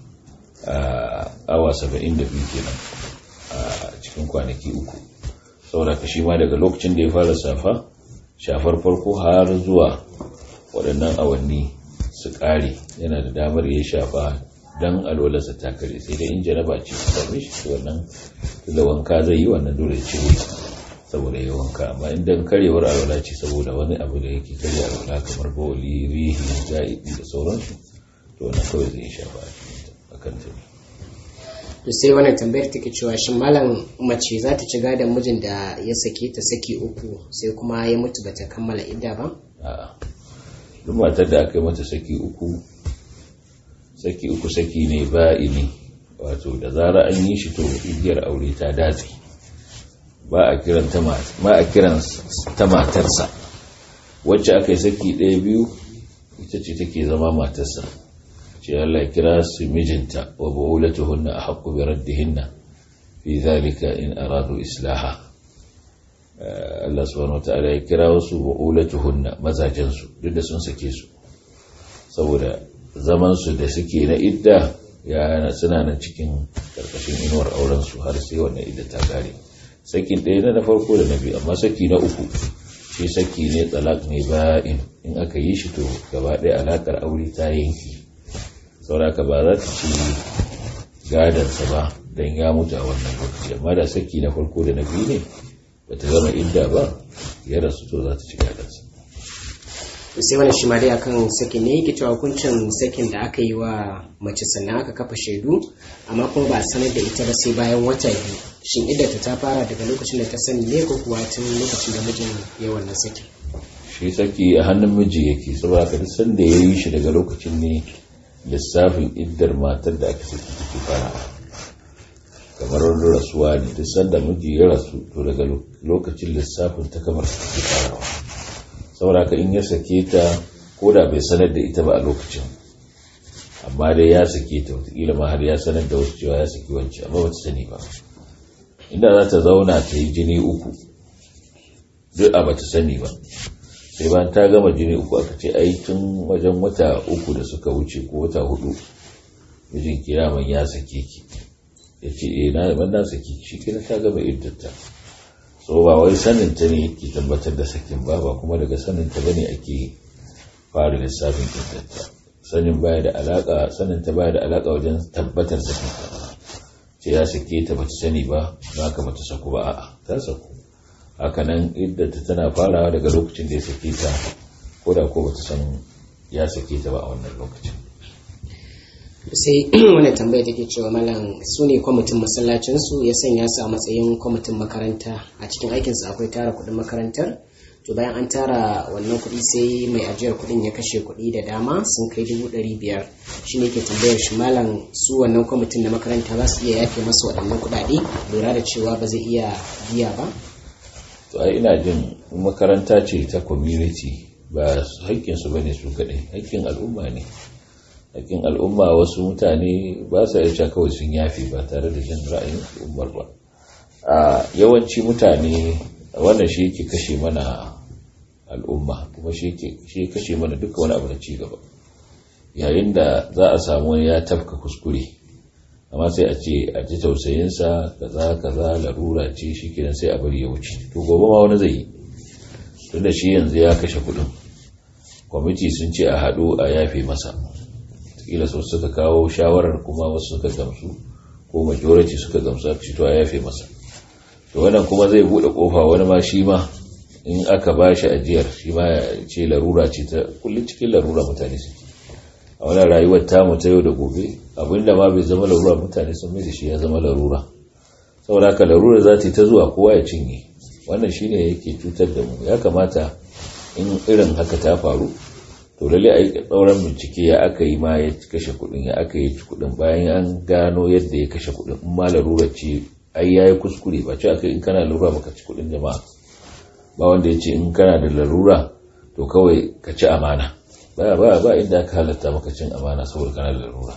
awa saba'in da biyu kenan a cikin kwanaki uku saboda ka shi ma daga lokacin da ya fara safa shafar farko har zuwa waɗannan awanni su ƙare yana da damar ya shafa don alwalarsa ta kare sai dai in jaraba ce su same shi wannan da wanka zai yi wannan dole cire saboda ya wanka amma in dan karewar alwala ce saboda wani abu da yake karya alwala kamar bawali rihi za'ibi da sauransu to wannan kawai zai shafa a kan ta to sai wannan tambayar take cewa shin malam mace za ta ci gadon mijin da ya sake ta saki uku sai kuma ya mutu bata kammala idda ba a'a duk matar da aka yi mata saki uku saki uku saki ne ba'ini wato da zara an yi shi to igiyar aure ta datse ba a kiran ta matarsa wacce aka yi saki ɗaya biyu ita ce take zama matarsa ce Allah kira su mijinta wa bawulatuhunna a haƙƙu bi raddihinna fi zalika in aradu islaha Allah subhanahu wataala ya kira wasu bawulatuhunna mazajensu duk da sun sake su saboda zaman su da suke na idda ya suna nan cikin karkashin inuwar auren su har sai wannan idda ta kare sakin ɗaya na farko da na biyu amma saki na uku shi saki ne talak ne ba'in in aka yi shi to gaba ɗaya alakar aure ta yanki sauraka ba za ta ci gadansa ba don ya mutu a wannan lokaci amma da saki na farko da na biyu ne ba ta zama idda ba ya rasu to za ta ci gadansa sai wani shi ma dai akan sakin ne yake cewa hukuncin sakin da aka yi wa mace sannan aka kafa shaidu amma kuma ba sanar da ita ba sai bayan wata biyu shin idda ta fara daga lokacin da ta sani ne ko kuwa tun lokacin da mijin ya wannan sakin shi saki a hannun miji yake saboda ka duk sanda ya yi shi daga lokacin ne lissafin iddar matar da aka saki take farawa kamar wani rasuwa ne duk sanda miji ya rasu to daga lokacin lissafin ta kamar su take farawa saboda ka in ya sake ta ko da bai sanar da ita ba a lokacin amma dai ya sake ta wataƙila ma har ya sanar da wasu cewa ya saki wancan amma bata sani ba inda za ta zauna ta yi jini uku duk a bata sani ba sai bayan ta gama jini uku aka ce ai tun wajen wata uku da suka wuce ko wata hudu mijin kiraman ya sake ki ya ce eh na ban na saki shi kina ta gama iddata so ba wai sanin ta ne yake tabbatar da sakin ba ba kuma daga sanin ta bane ake fara lissafin iddata sanin baya da alaka sanin ta baya da alaka wajen tabbatar sakin ta ce ya sake ta bata sani ba ba ka bata saku ba a'a ta saku hakanan iddata tana farawa daga lokacin da ya sake ta ko da ko bata san ya sake ta ba a wannan lokacin sai wani tambaya take cewa malam su ne kwamitin masallacinsu ya sanya su a matsayin kwamitin makaranta a cikin aikinsu akwai tara kuɗin makarantar to bayan an tara wannan kuɗi sai mai ajiyar kuɗin ya kashe kuɗi da dama sun kai dubu ɗari biyar shi ne ke tambayar shi malam su wannan kwamitin na makaranta za su iya yafe masa waɗannan kuɗaɗe lura da cewa ba zai iya biya ba to ai ina jin makaranta ce ta community ba haƙƙinsu ba ne su kaɗai haƙƙin al'umma ne haƙƙin al'umma wasu mutane ba sa iya kawai sun yafi ba tare da jin ra'ayin al'ummar ba a yawanci mutane wannan shi yake kashe mana al'umma kuma shi yake kashe mana duka wani abu na cigaba yayin da za a samu wani ya tafka kuskure amma sai a ce a ji tausayinsa kaza kaza larura ce shi kenan sai a bari ya wuce to gobe ma wani zai yi tunda shi yanzu ya kashe kuɗin kwamiti sun ce a haɗu a yafe masa kila su suka kawo shawarar kuma wasu suka gamsu ko majority suka gamsu aka to a yafe masa to wannan kuma zai bude kofa wani ma shi ma in aka ba shi ajiyar shi ma ya ce larura ce ta kullum cikin larura mutane su a wannan rayuwar tamu ta yau da gobe abinda ma bai zama larura mutane sun mai da shi ya zama larura saboda haka larura za ta yi ta zuwa kowa ya cinye wannan shine yake cutar da mu ya kamata in irin haka ta faru to lalle a yi ɗauran bincike ya aka yi ma ya kashe kuɗin ya aka yi kuɗin bayan an gano yadda ya kashe kuɗin in ma larura ce ai ya yi kuskure ba ce aka in kana larura baka ci kuɗin jama'a ba wanda ya ce in kana da larura to kawai ka ci amana ba ba ba inda aka halatta maka cin amana saboda kana da larura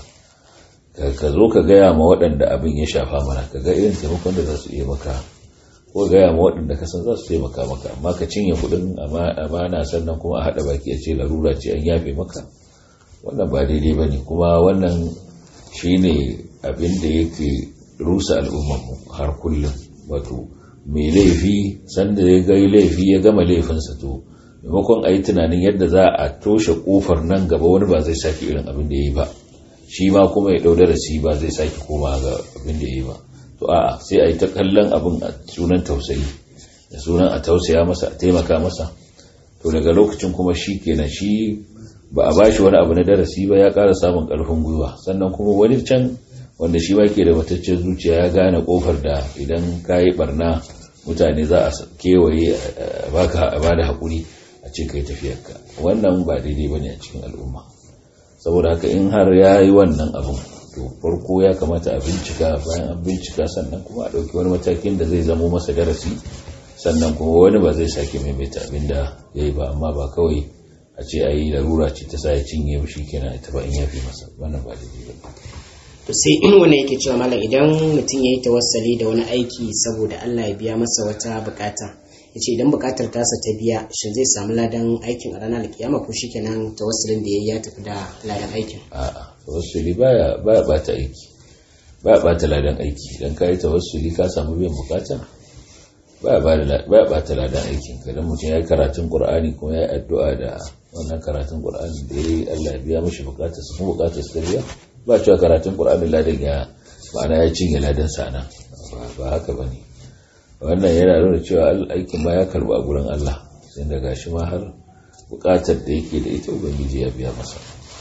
ka zo ka gaya ma waɗanda abin ya shafa mana ka ga irin taimakon da za su iya maka ko gaya ma waɗanda ka san za su taimaka maka amma ka cinye kuɗin amana sannan kuma a haɗa baki a ce larura ce an yafe maka wannan ba daidai ba ne kuma wannan shi ne abin da yake rusa al'ummarmu har kullum wato mai laifi sanda ya gai laifi ya gama laifinsa to maimakon a yi tunanin yadda za a toshe kofar nan gaba wani ba zai sake irin abin da ya yi ba shi ma kuma ya ɗau darasi ba zai sake koma ga abin da ya yi ba to a'a sai a yi ta kallon abin a sunan tausayi da sunan a tausaya masa a taimaka masa to daga lokacin kuma shi kenan shi ba a bashi wani abu na darasi ba ya ƙara samun ƙarfin gwiwa sannan kuma wani can wanda shi ke da mataccen zuciya ya gane ƙofar da idan ka yi barna mutane za a kewaye a ba da haƙuri a ce kai tafiyarka wannan ba daidai ba ne a cikin al'umma saboda haka in har ya yi wannan abin to farko ya kamata a bincika bayan an bincika sannan kuma a ɗauki wani matakin da zai zamo masa darasi sannan kuma wani ba zai sake maimaita abin da ya yi ba amma ba kawai a ce a yi larura ce ta sa ya cinye shi kenan ita ba in yafi masa wannan ba daidai ba to sai in wani yake cewa malam idan mutum ya yi tawassali da wani aiki saboda Allah ya biya masa wata bukata ya ce idan bukatar tasa ta biya shin zai samu ladan aikin a ranar kiyama ko shikenan tawassulin da ya yi ya tafi da ladan aikin a'a tawassuli baya baya bata aiki baya bata ladan aiki idan ka yi tawassuli ka samu biyan bukata baya baya bata ladan aikin ka dan mutum ya yi karatun qur'ani kuma ya yi addu'a da wannan karatun qur'ani da yayi Allah ya biya mishi bukatar su kuma bukatar su biya ba cewa karatun qur'ani ladan ya ma'ana ya cinye ladan sana ba haka bane wannan yana nuna cewa aikin ma ya karba a gurin Allah sai da gashi ma har bukatar da yake da ita ubangiji ya biya masa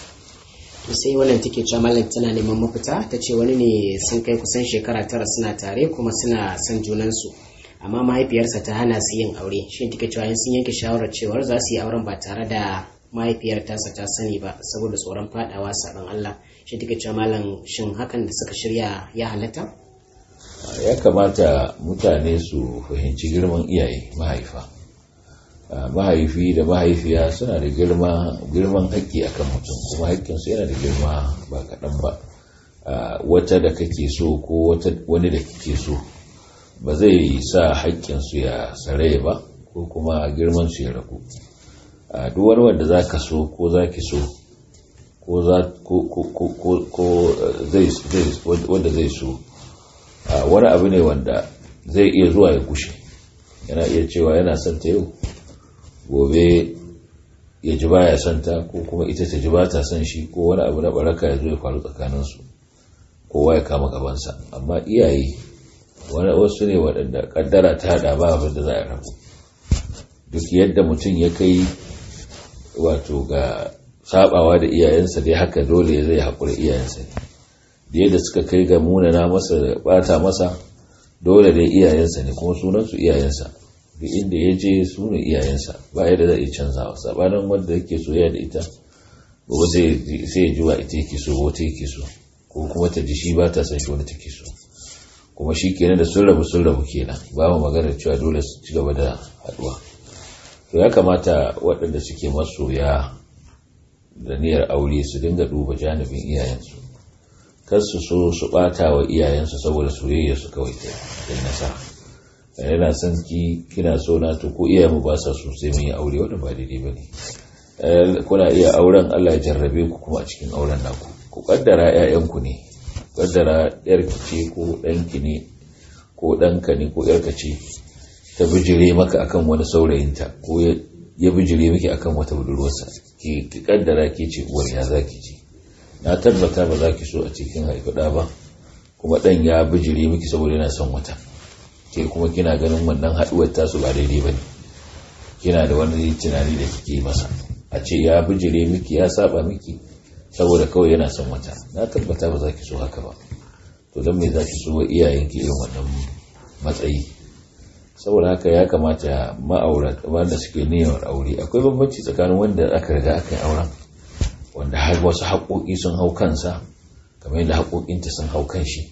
sai wannan take cewa mallam tana neman mafita ta ce wani ne sun kai kusan shekara tara suna tare kuma suna son junansu amma mahaifiyarsa ta hana su yin aure shi take cewa sun yanke shawarar cewar za su yi auren ba tare da mahaifiyar tasa ta sani ba saboda tsoron fadawa sabon Allah shi take cewa malam shin hakan da suka shirya ya halatta ya kamata mutane su fahimci girman iyaye mahaifa mahaifi da mahaifiya suna da girman haƙƙi akan mutum kuma haƙƙinsu yana da girma ba kaɗan ba wata da kake so ko wani da kake so ba zai sa haƙƙinsu ya tsare ba ko kuma girmansu ya ragu duk wani wanda za ka so ko za ki so ko wanda zai so wani abu ne wanda zai iya zuwa ya kushe yana iya cewa yana son ta yau gobe ya ji baya son ta ko kuma ita ta ji ba ta son shi ko wani abu na baraka ya zo ya faru tsakaninsu kowa ya kama gabansa amma iyaye wani wasu ne waɗanda ƙaddara ta hada ba abin da za a rabu duk yadda mutum ya kai wato ga sabawa da iyayensa dai haka dole zai haƙura iyayensa ne da yadda suka kai ga munana masa da bata masa dole dai iyayensa ne kuma sunansu iyayensa duk inda ya je su ne iyayensa ba yadda zai iya canzawa sabanin wanda yake soyayya da ita gobe sai ya ji wa ita yake so wata yake so ko kuma ta ji shi ba ta san shi wani take so kuma shi kenan da sun rabu sun rabu kenan ba mu magana cewa dole su ci gaba da haduwa to ya kamata waɗanda suke masoya da niyyar aure su dinga duba janibin iyayensu kar su so su ɓata wa iyayensu saboda soyayya su kawai ta yi nasara yana son ki kina so na to ko iyayenmu ba sa so sai mun yi aure wanda ba daidai ba ne kuna iya auren Allah ya jarrabe ku kuma a cikin auren naku ku kaddara ƴaƴanku ne kaddara yarki ce ko ɗanki ne ko ɗanka ne ko yarka ce ta bijire maka akan wani saurayinta ko ya bijire miki akan wata budurwarsa ki ki kaddara ke ce uwar ya zaki ji na tabbata ba za ki so a cikin haifuɗa ba kuma ɗan ya bijire miki saboda yana son wata ke kuma kina ganin wannan haɗuwar tasu ba daidai ba ne kina da wani tunani da kike masa a ce ya bijire miki ya saba miki saboda kawai yana son wata na tabbata ba za ki so haka ba to don me za ki so wa iyayenki irin wannan matsayi saboda haka ya kamata ma'aurata wanda suke niyyar aure akwai bambanci tsakanin wanda aka riga aka yi auren wanda har wasu haƙoƙi sun hau kansa kamar yadda haƙoƙinta sun hau kan shi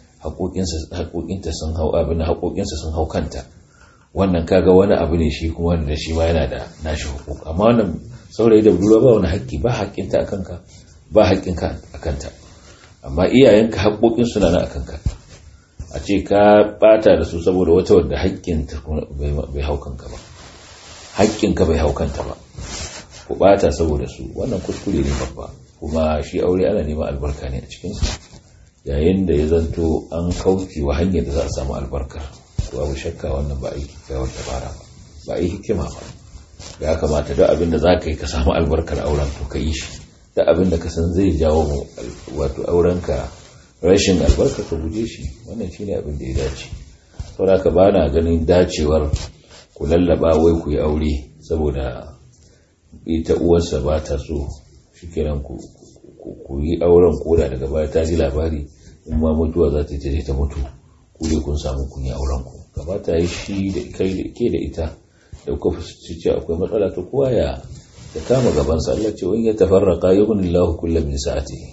haƙoƙinta sun hau abin da haƙoƙinsa sun hau kanta wannan kaga wani abu ne shi kuma wanda shi ma yana da nashi hukuk amma wannan saurayi da budurwa ba wani haƙƙi ba haƙƙinta a kanka ba haƙƙinka a kanta amma iyayenka haƙoƙin suna na a kanka a ce ka bata da su saboda wata wadda haƙƙinta bai hau kanka ba haƙƙinka bai hau kanta ba ku bata saboda su wannan kuskure ne babba kuma shi aure ana neman albarka ne a cikinsa yayin da ya zanto an kauce wa hanyar da za a samu albarkar to abu shakka wannan ba a yi kyakkyawar dabara ba ba a yi hikima ba ya kamata duk abin da za ka yi ka samu albarkar auren to ka yi shi duk abin da ka san zai jawo wato aurenka rashin albarka ka guje shi wannan shine abin da ya dace saboda ka ba na ganin dacewar ku lallaba wai ku yi aure saboda ita uwarsa ba ta so shikenan ku ku yi auren koda daga baya ta ji labari in ma mutuwa za ta je ta mutu ku ne kun samu kun yi auren ku gabata yi shi da kai da ke da ita da kuka fi ce akwai matsala ta kowa ya ya kama gaban sa Allah ce wani ya tafarraka yughni Allahu kullam min sa'atihi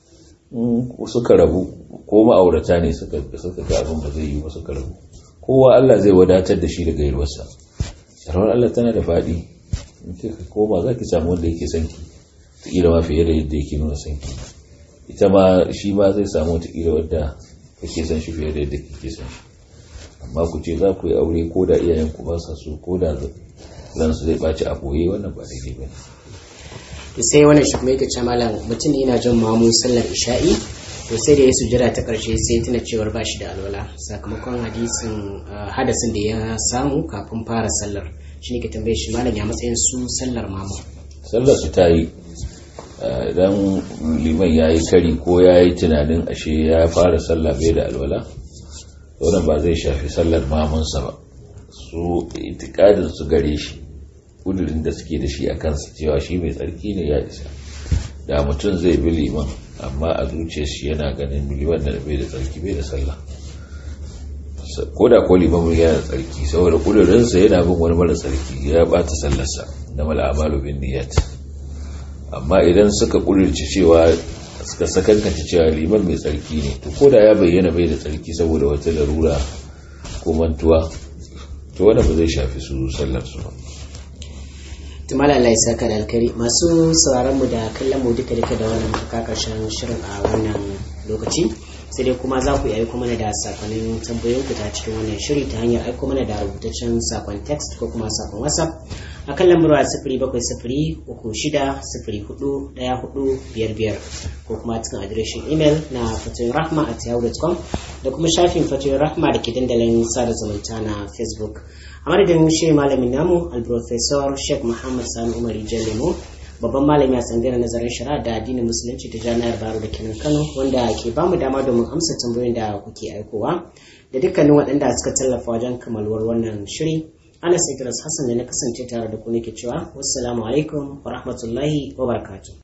in suka rabu ko ma'aurata ne suka suka ga abin ba zai yi ba suka rabu kowa Allah zai wadatar da shi daga yalwarsa sharar Allah tana da faɗi in kika koma za ki samu wanda yake son ki wataƙila ma fiye da yadda yake nuna son ki ita ma shi ma zai samu wataƙila wadda kake son shi fiye da yadda kake son shi amma ku ce za ku yi aure ko da iyayen ku ba sa so ko da zan su zai ɓaci a ɓoye wannan ba daidai ba ne to sai wannan shi kuma yake ce malam mutum yana jin mamu sallar isha'i to sai da ya sujjada ta karshe sai tuna cewar ba shi da alwala sakamakon hadisin hadasin da ya samu kafin fara sallar shi ne ke tambaye shi malam ya matsayin su sallar mamu sallar su ta yi idan liman ya yi kari ko ya yi tunanin ashe ya fara sallah bai da alwala wannan ba zai shafi sallar mamunsa ba su itikadin su gare shi kudurin da suke da shi a kansa cewa shi mai tsarki ne ya isa da mutum zai bi liman amma a zuciya shi yana ganin liman da bai da tsarki bai da sallah ko da ko liman yana da tsarki saboda kudurinsa yana bin wani mara tsarki ya bata sallarsa da mala amalu bin niyyat amma idan suka ƙudurci cewa suka sakankanta cewa liman mai tsarki ne to ko da ya bayyana bai da tsarki saboda wata larura ko mantuwa to wanda ba zai shafi su sallar su ba tumala Allah ya saka da alkari masu sauraron mu da kallon mu duka duka da wannan muka karshen shirin a wannan lokaci sai dai kuma za ku yi aiko mana da sakonnin tambayoyin ku ta cikin wannan shiri ta hanyar aiko mana da rubutaccen sakon text ko kuma sakon whatsapp a kan lambar wa sifiri bakwai sifiri uku shida sifiri hudu daya hudu biyar biyar ko kuma cikin adireshin imel na fatoyin rahma at yahoo.com da kuma shafin fatoyin rahma da ke dandalin sada zumunta na facebook a madadin shi malamin namu alprofesor sheikh muhammad sani umar lemo babban malami a tsangayar nazarin shari'a da addinin musulunci ta jami'ar baro da kenan kano wanda ke bamu dama domin amsa tambayoyin da kuke aikowa da dukkanin waɗanda suka tallafa wajen kamaluwar wannan shiri anas idris hassan da na kasance tare da ku nake cewa wassalamu alaikum wa rahmatullahi wa barakatuh